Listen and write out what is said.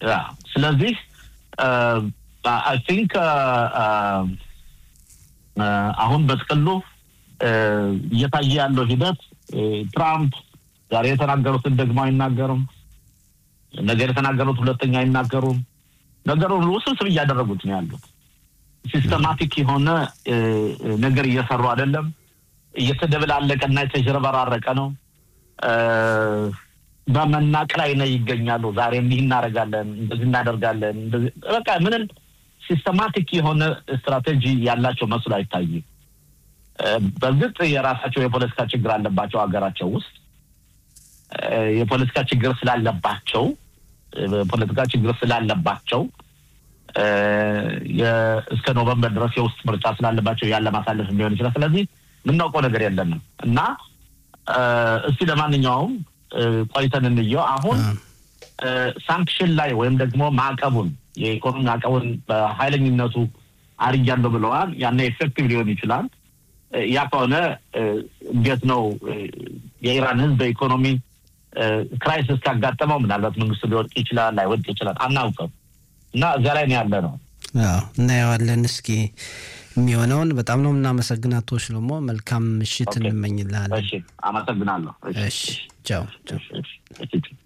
ያ ስለዚህ አይ ቲንክ አሁን በጥቅሉ እየታየ ያለው ሂደት ትራምፕ ዛሬ የተናገሩትን ደግሞ አይናገሩም። ነገር የተናገሩት ሁለተኛ አይናገሩም። ነገሩን ውስብስብ እያደረጉት ነው ያሉት። ሲስተማቲክ የሆነ ነገር እየሰሩ አይደለም። እየተደበላለቀና የተዥረበራረቀ ነው። በመናቅ ላይ ነው ይገኛሉ። ዛሬ እንዲህ እናደርጋለን፣ እንደዚህ እናደርጋለን። በቃ ምንም ሲስተማቲክ የሆነ ስትራቴጂ ያላቸው መስሎ አይታይም። በእርግጥ የራሳቸው የፖለቲካ ችግር አለባቸው ሀገራቸው ውስጥ የፖለቲካ ችግር ስላለባቸው የፖለቲካ ችግር ስላለባቸው እስከ ኖቨምበር ድረስ የውስጥ ምርጫ ስላለባቸው ያለ ማሳለፍ ሊሆን ይችላል። ስለዚህ የምናውቀው ነገር የለንም እና እስቲ ለማንኛውም ቆይተን እንየው። አሁን ሳንክሽን ላይ ወይም ደግሞ ማዕቀቡን የኢኮኖሚ ማዕቀቡን በኃይለኝነቱ አርያለሁ ብለዋል። ያነ ኤፌክቲቭ ሊሆን ይችላል። ያ ከሆነ እንዴት ነው የኢራን ሕዝብ በኢኮኖሚ ክራይሲስ ካጋጠመው ምናልባት መንግስቱ ሊወድቅ ይችላል፣ ላይወድቅ ይችላል፣ አናውቅም እና እዚያ ላይ ነው ያለ ነው። እናየዋለን። እስኪ የሚሆነውን በጣም ነው የምናመሰግን አቶ ሽሎሞ። መልካም ምሽት እንመኝልሃለን። አመሰግናለሁ። እሺ ቻው።